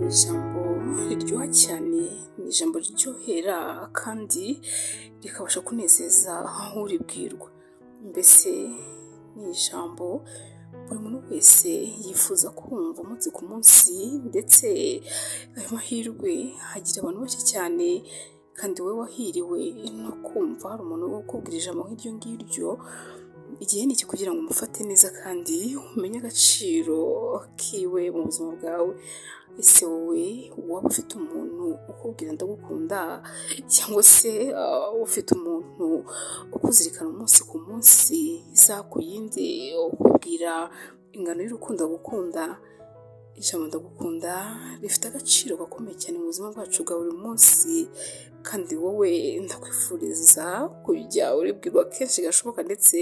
Ijambo riryoha cyane ni ijambo riryohera kandi rikabasha kunezeza uribwirwa, mbese ni ijambo buri muntu wese yifuza kumva umunsi ku munsi ndetse ayo mahirwe agira abantu bake cyane kandi wowe wahiriwe no kumva hari umuntu ukubwira ijambo nk'iryo ngiryo, igihe ni iki kugira ngo umufate neza kandi umenye agaciro kiwe mu buzima bwawe, ese wowe waba ufite umuntu ukubwira ndagukunda cyangwa se ufite umuntu ukuzirikana umunsi ku munsi, isaha ku yindi ukubwira ingano y'urukundo agukunda, ijambo ndagukunda rifite agaciro gakomeye cyane mu buzima bwacu bwa buri munsi kandi wowe ndakwifuriza kujya uribwirwa kenshi gashoboka ndetse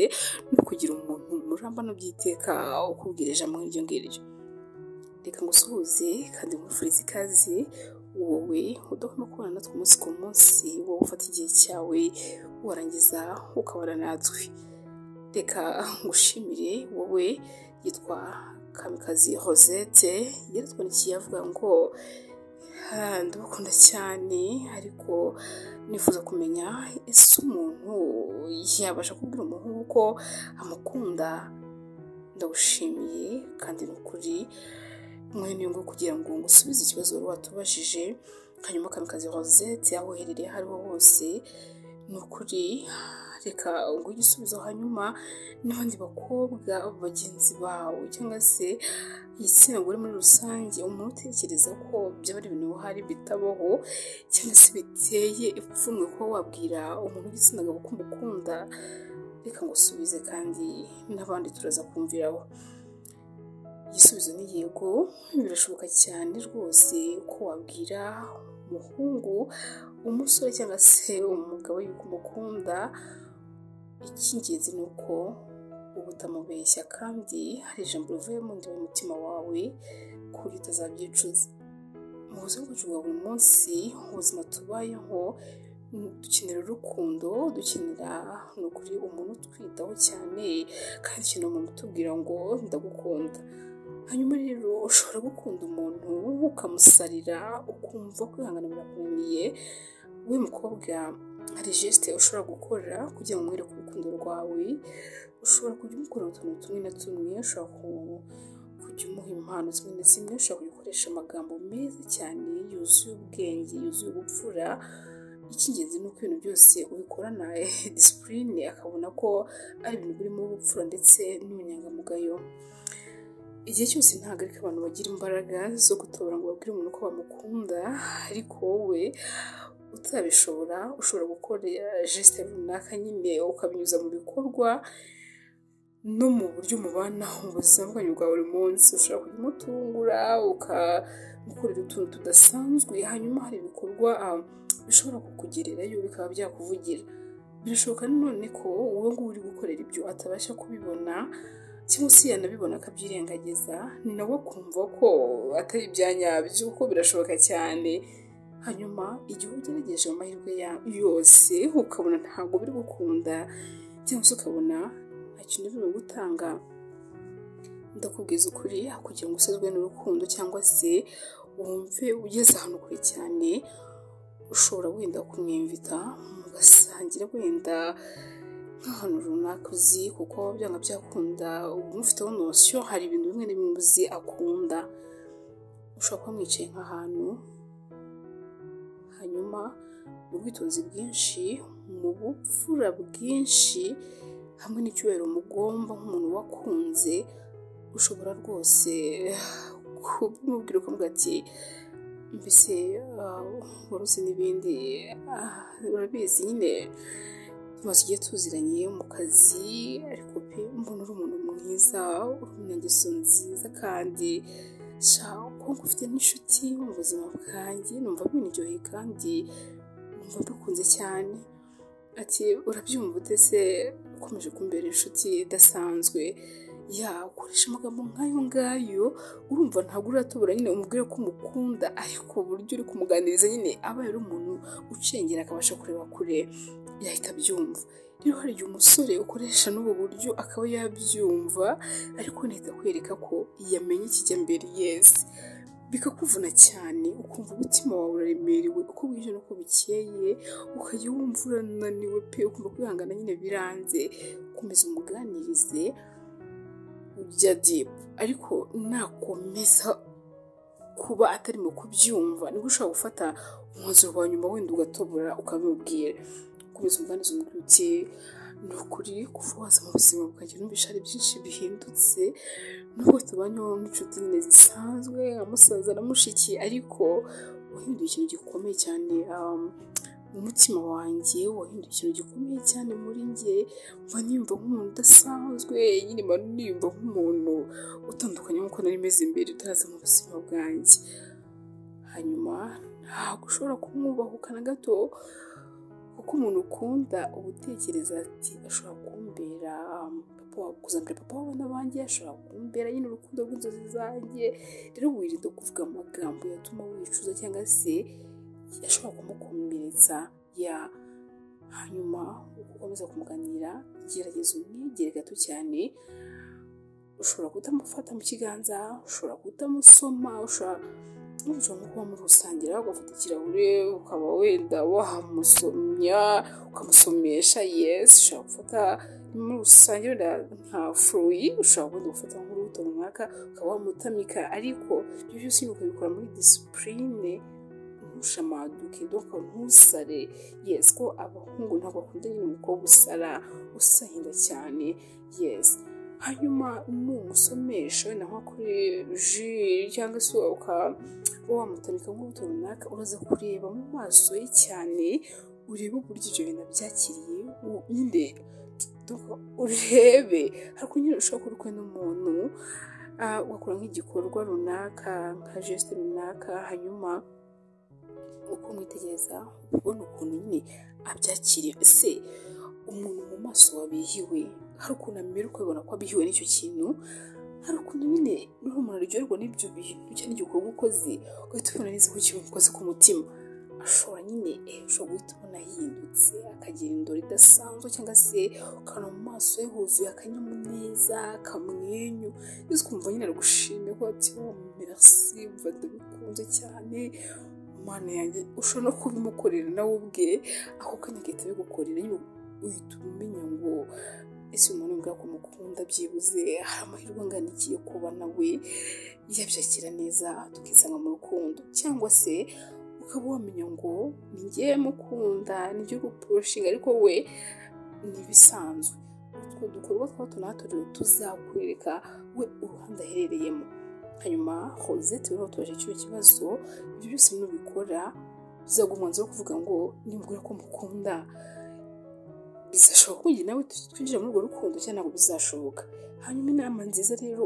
no kugira umuntu murambana by'iteka ukubwira ijambo nk'iryo ngiryo, reka ngusuhuze kandi nkwifurize ikaze wowe udahwema kubana natwe umunsi ku munsi, wowe ufata igihe cyawe warangiza ukabana natwe, reka ngushimire wowe yitwa Kamikazi Rosette yaratwandikiye avuga ngo ndabakunda cyane ariko nifuza kumenya ese umuntu yabasha kubwira umuhungu ko amukunda, ndagushimiye kandi ni ukuri mwene ngo kugira ngo ngusubize ikibazo wari watubajije, hanyuma Kamikazi Rosette aho uherereye aho ariho hose ni ukuri reka nguhe igisubizo hanyuma n'abandi bakobwa bagenzi bawe cyangwa se igitsina gore muri rusange, umuntu utekereza ko byaba ari ibintu bihari bitabaho cyangwa se biteye ipfunwe kuba wabwira umuntu w'igitsina gabo ko umukunda, reka ngusubize kandi n'abandi turaza kumviraho, igisubizo ni yego birashoboka cyane rwose ko wabwira umuhungu, umusore cyangwa se umugabo yuko umukunda, icy'ingenzi ni uko uba utamubeshya kandi hari ijambo rivuye mu nda y'umutima wawe ku buryo utazabyicuza, mu buzima bwacu bwa buri munsi ubuzima tubayeho dukenera urukundo, dukenera ni ukuri umuntu utwitaho cyane kandi dukenera umuntu utubwira ngo ndagukunda, hanyuma rero ushobora gukunda umuntu ukamusarira ukumva kwihangana birakunaniye, we mukobwa hari jesite ushobora gukora kugira ngo umwereke urukundo rwawe, ushobora kujya umukora utuntu tumwe na tumwe, ushobora kujya umuha impano zimwe na zimwe, ushobora gukoresha amagambo meza cyane yuzuye ubwenge, yuzuye ubupfura, icy'ingenzi ni uko ibintu byose ubikorana disipurine akabona ko ari ibintu birimo ubupfura ndetse n'ubunyangamugayo, igihe cyose ntahagarika abantu bagira imbaraga zo gutobora ngo babwire umuntu ko bamukunda, ariko wowe utabishobora ushobora gukora jesite runaka nyine ukabinyuza mu bikorwa no mu buryo mubanaho mu buzima bwanyu bwa buri munsi, ushobora kujya umutungura ukamukorera utuntu tudasanzwe, hanyuma hari ibikorwa bishobora kukugererayo bikaba byakuvugira, birashoboka nanone ko wowe nguwe uri gukorera ibyo atabasha kubibona cyangwa se yanabibona akabyirengagiza, ni nawe akumva ko atari ibyanyabyo kuko birashoboka cyane, hanyuma igihe ugerageje amahirwe yose ukabona ntabwo biri gukunda cyangwa se ukabona nta kintu biri gutanga, ndakubwiza ukuri kugira ngo usazwe n'urukundo cyangwa se wumve ugeze ahantu kure cyane, ushobora wenda kumwimvita mugasangira wenda nk'ahantu runaka uzi kuko byanga byakunda uba umufiteho nosiyo, hari ibintu bimwe na bimwe uzi akunda, ushobora kuba mwicaye nk'ahantu hanyuma mu bwitonzi bwinshi, mu bupfura bwinshi hamwe n'icyubahiro mugomba nk'umuntu wakunze, ushobora rwose kumubwira ukavuga ati mbese wari uzi n'ibindi urabizi nyine tumaze igihe tuziranye mu kazi, ariko pe mbona uri umuntu mwiza, uri umunyangeso nziza kandi ko ufite n'inshuti mu buzima bwanjye numva bindyoheye kandi numva bikunze cyane, ati urabyumva ute se ukomeje kumbera inshuti idasanzwe, ya ukoresha amagambo nk'ayo ngayo urumva ntabwo uratobora nyine umubwire ko umukunda, ariko uburyo uri kumuganiriza nyine aba ari umuntu ucengera akabasha kureba kure yahita abyumva, rero hari igihe umusore ukoresha n'ubu buryo akaba yabyumva ariko nahita kwereka ko yamenye ikijya mbere yeze, bikakuvuna cyane ukumva umutima wawe uraremerewe uko bwije n'uko bukeye ukajya wumva urananiwe pe ukumva kwihangana nyine biranze ukomeza umuganirize ujya dipu ariko nakomeza kuba atarimo kubyumva nibwo ushobora gufata umwanzuro wa nyuma wenda ugatobora ukabimubwira ukomeza umuganizo umubwira uti ni ukuri kuva waza mu buzima bwanjye numvisha ari byinshi bihindutse nubwo tubanyeho nk'inshuti nyine zisanzwe amusaza na mushiki ariko wahinduye ikintu gikomeye cyane mu mutima wanjye wahinduye ikintu gikomeye cyane muri nge mba niyumva nk'umuntu udasanzwe nyine mba niyumva nk'umuntu utandukanye nk'uko nari meze mbere utaraza mu buzima bwanjye hanyuma ntabwo ushobora kumwubahuka na gato kuko umuntu ukunda uba utekereza ati ashobora kumbera papa wawe kuzambera papa wawe n'abandi ashobora kumbera nyine urukundo rw'inzozi zanjye rero wirinde kuvuga amagambo yatuma wicuza cyangwa se ashobora kumukomeretsa ya hanyuma ukomeza kumuganira gerageza umwegere gato cyane ushobora kutamufata mu kiganza ushobora kutamusoma ushobora ushobora nko kuba murusangira ugafata ikirahure ukaba wenda wamusomya ukamusomesha yesi ushobora gufata muri rusange wenda nka furuyi ushobora wenda gufata nk'urubuto runaka ukaba wamutamika ariko ibyo byose ukabikora muri disipurine ntushamaduke doka ntusare yesi ko abahungu ntabwo bakunda nyine umukobwa usara usahinda cyane yesi hanyuma numusomesha wenda nko kuri ji cyangwa se ukaba wamutamika nk'ubuto runaka uraza kureba mu maso ye cyane urebe uburyo ibyo bintu byakiriye nyine urebe ariko nyine ushobora kuba uri n'umuntu ugakora nk'igikorwa runaka nka jesite runaka hanyuma uko umwitegereza ubona ukuntu nyine abyakiriye ese umuntu mu maso wabihiwe hari ukuntu amera ukabibona ko abihiwe n'icyo kintu hari ukuntu nyine niba umuntu aryoherwa n'ibyo bintu cyangwa igikorwa ukoze ugahita ubona neza ko kimukoze ku mutima ashobora nyine ushobora guhita ubona ahindutse akagira indoro idasanzwe cyangwa se ukabona mu maso ye huzuye akanyamuneza akamwenyu ndetse ukumva nyine ari gushimira ko ati wo mirasi ndabikunze cyane mana yanjye ushobora no kubimukorera nawe ubwe ako kanya agahita abigukorera nyine uhita umenya ngo ese umuntu ubwa ko mukunda byibuze hari amahirwe angana iki yo kuba nawe yabyakira neza tukisanga mu rukundo cyangwa se ukaba wamenya ngo ni njye mukunda ni byo guporoshinga ariko we ni ibisanzwe utwo dukorwa twa hato na hato rero tuzakwereka we uruhande aherereyemo hanyuma hozeti rero tubaje icyo kibazo ibyo byose nubikora bizaguha umwanzuro wo kuvuga ngo nimbwira ko mukunda bizashoboka kugira nawe twinjira muri urwo rukundo cyangwa ntabwo bizashoboka hanyuma inama nziza rero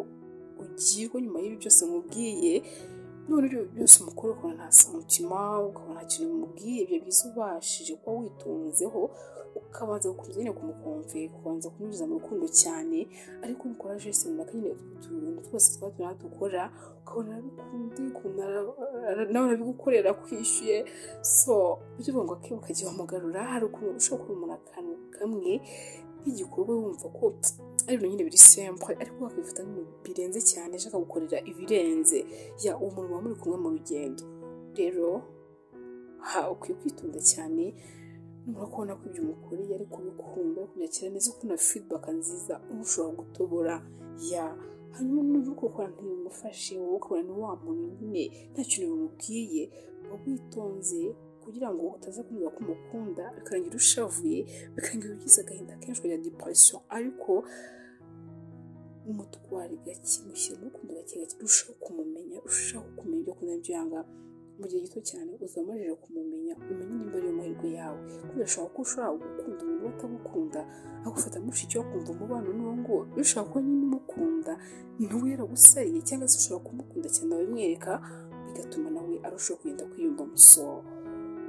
ugirwa nyuma y'ibi byose mubwiye none ibyo byose umukuru ukabona nta santima ukabona nta kintu mubwiye ibyo byiza ubashije kuba witonzeho ukabanza gukomeza nyine kumukumve ukabanza kumwinjiza mu rukundo cyane ariko nukora jesi runaka nyine utuntu twose twaba turi dukora ukabona arabikunde nawe arabigukorera kwishyuye so ibyo uvuga ngo akeba ukajya wamugarura hari ukuntu ushobora kubona umuntu akantu kamwe nk'igikorwa wumva ko ari ibintu nyine biri sempure ariko wakifata nk'ibintu birenze cyane ashaka gukorera ibirenze ya umuntu muba muri kumwe mu rugendo rero ha ukwiye kwitonda cyane nubwo kubona ko ibyo umukuriye ari kubikunda kubyakira neza uko na feedback nziza umushobora gutobora ya hanyuma n'ubu kuko ntibimufashe wowe ukabona ni wa muntu nyine nta kintu bimubwiye uba witonze kugira ngo utaza kumva ko umukunda bikarangira ushavuye bikarangira ugize agahinda kenshi ukajya depression ariko umutware gake mushyira urukundo gake gake urushaho kumumenya urushaho kumenya ibyo kurya byo yanga mu gihe gito cyane uzamajije kumumenya umenye nimba ariyo mahirwe yawe kubera ashobora ko ushobora gukunda umuntu utagukunda agufata mushiki we akumva umubano n'uwo ngo ushobora kuba nyine umukunda ntuwe yaragusariye cyangwa se ushobora kumukunda cyane abimwereka bigatuma nawe arushaho kugenda kwiyumva musoro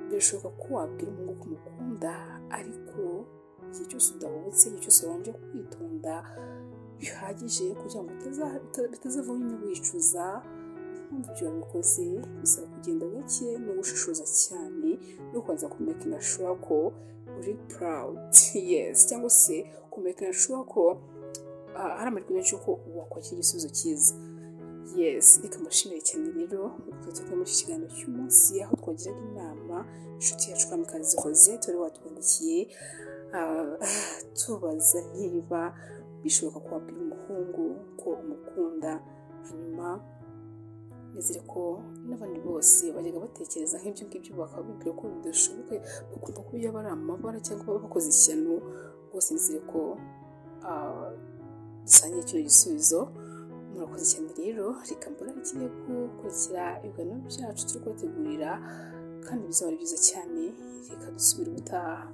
birashoboka ko wabwira umuntu ko umukunda ariko igihe cyose udahubutse igihe cyose wabanje kwitonda bihagije kugira ngo bitazavamo nyine wicuza impamvu ibyo wabikoze bisaba kugenda gake no gushishoza cyane no kubanza kumekina shura ko uri purawudi yesi cyangwa se kumekina shura ko hari amahirwe menshi ko wakora iki gisubizo cyiza yes reka mbashimire cyane rero twagiye muri iki kiganiro cy'umunsi aho twagiraga inama inshuti yacu kamikazi rosette wari watwandikiye tubaza niba bishoboka ko wabwira umuhungu ko umukunda hanyuma nizere ko n'abandi bose bajyaga batekereza nk'ibyo ngibyo bakaba bibwira ko bidashoboka bakumva ko yaba ari amabara cyangwa baba bakoze ishyano rwose nizere ko dusangiye icyo gisubizo murakoze cyane rero reka mbona ikiriye gukurikira ibiganiro byacu turi kubategurira kandi bizaba ari byiza cyane reka dusubire ubutaha